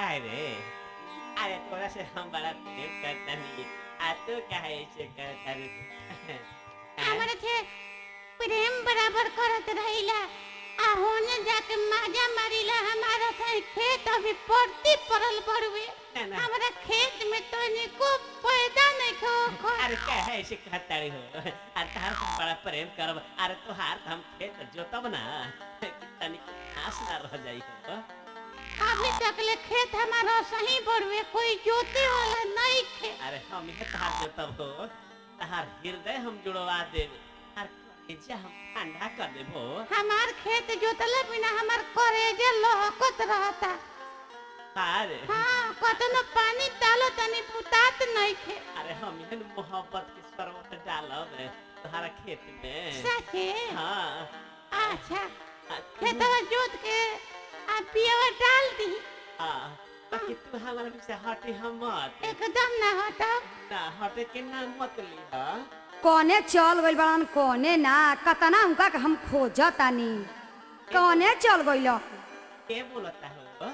काहे रे अरे तोरा से हम बड़ा प्रेम करता नहीं आ तू काहे ऐसे करता रे हमारे थे प्रेम बराबर करत रहिला आ होने जाके माजा मारिला हमारा थे खेत अभी पड़ती पड़ल बड़वे ना, ना। हमारा खेत में तो निको पैदा नहीं खो खो अरे काहे ऐसे कहता रे हो अरे तार से बड़ा प्रेम करब अरे तोहार तो हम खेत जोतब ना कि तनी घास ना रह जाई हो अभी तक ले खेत हमारा सही बड़वे कोई जोते वाला नहीं खे अरे हम ये तहार जोतब हो तहार हृदय हम जुड़वा देब और कलेजा हम ठंडा कर देब हो हमार खेत जोतले बिना हमार करेजे लहकत रहता अरे हाँ कतनो पानी डालो तनी पुतात नहीं खे अरे हम यहन मोहब्बत के शरबत डालब तोहरा खेत में सचे हाँ अच्छा आ, तू- खेतवा जोत के आ पियवा डाल दी हाँ बाकी तू हमारे पीछे हटे हम मत एकदम ना हटाओ ना हटे के ना मत ली हाँ कौने चल गइल बड़न कौने ना कतना उनका के हम खोजतानी कौने चल गइल के बोलता हो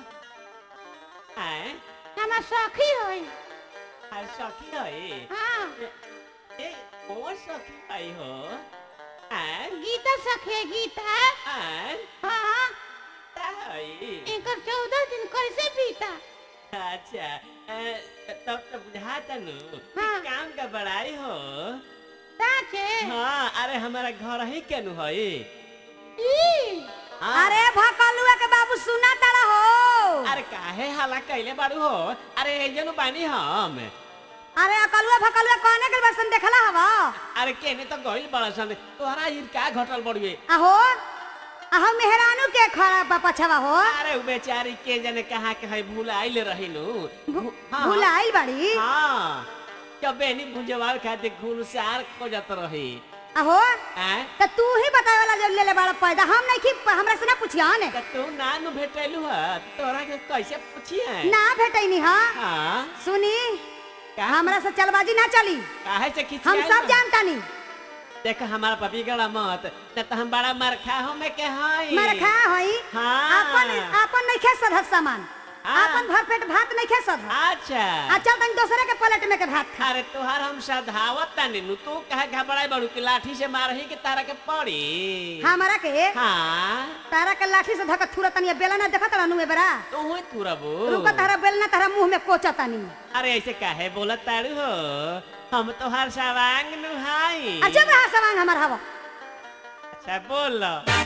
आए हमार सखी होई अरे सखी है हाँ ए कौन सखी भाई हो आए गीता सखी है गीता आए हाँ ता है इनकर चौदह दिन कैसे बीता अच्छा ए, तब तो बुझाता नु कि हाँ। काम का बड़ाई हो साचे हाँ अरे हमारा घर ही केनु है ई हाँ। अरे भकलुआ के बाबू सुना तारा हो अरे काहे हाला कैले बाड़ू हो अरे एजनु बानी हम अरे अकलुआ भकलुआ कौने के बरसन देखला हवा अरे केने तो गइल बड़ा सन तोहरा ई का घटल बड़ुए आहो आहो मेहरानू के खड़ा बा पछवा हो अरे उ बेचारी के जने कहा के है भूल आइल रहिनु भू- हाँ। भुलाइल बाड़ी हाँ जब बेनी भुजवाल खातिर घुलसार खोजत रही आहो हैं त तू ही बतावे वाला जो ले ले बड़ा पैदा हम नहीं की हमरा से ना पूछिया ने त तू ना नु भेटैलु ह तोरा के कैसे पूछिए ना भेटैनी हा हाँ सुनी का हमरा से चलबाजी ना चली काहे से खिंची हम सब जानतानी देख हमारा पपी गड़ा मत न त हम बड़ा मरखा हो में के हई मरखा होई हाँ। अपन अपन नहीं खे सधत सामान हाँ। अपन भर पेट भात नहीं खे सधत अच्छा आ चल तनी दूसरे के प्लेट में के भात खा अरे तोहार हम सधावत तानी नु तू कहे घबराई बड़ू की लाठी से मारही के तारा के पड़ी हमरा के हाँ तारा के लाठी से धक थुरा तनी बेला ना देखत रहनु ए बरा तू हुई तुरबू रुका तारा बेल ना तारा मुंह में कोचा तनी अरे ऐसे काहे बोलत तारू हो हम तोहार सवांग नु हाई अच्छा बा सवांग हमर हवा अच्छा बोल